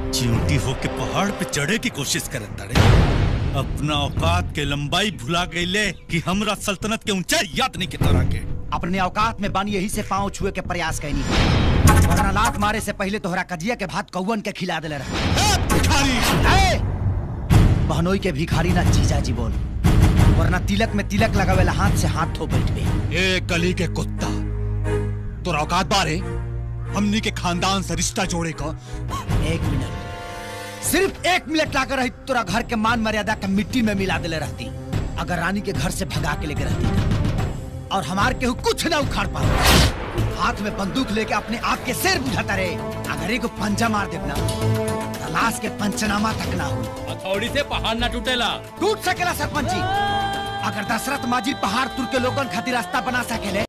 चिंटी होके पहाड़ पे चढ़े की कोशिश करत ताड़े अपना औकात के लंबाई भुला गईले कि हमरा सल्तनत के ऊंचाई याद नहीं के तरह के अपने औकात में बानी यही से पांव छुए के प्रयास कैनी वरना लात मारे से पहले तोहरा कजिया के भात कौवन के खिला देले रहे बहनोई के भिखारी ना जीजा जी बोल वरना तिलक में तिलक लगावेला हाथ से हाथ धो बैठबे ए कली के कुत्ता तो औकात बारे हमनी के खानदान से रिश्ता जोड़े का एक मिनट सिर्फ एक मिनट लाकर रही तोरा घर के मान मर्यादा के मिट्टी में मिला देले रहती अगर रानी के घर से भगा के लेके रहती और हमार केहू कुछ ना उखाड़ पा हाथ में बंदूक लेके अपने आप के सिर बुझाता रहे अगर एगो पंजा मार देना तो लाश के पंचनामा तक ना हो हथौड़ी से पहाड़ ना टूटेला टूट सकेला सरपंच जी अगर दशरथ माजी पहाड़ तुर के लोगन खातिर रास्ता बना सकेले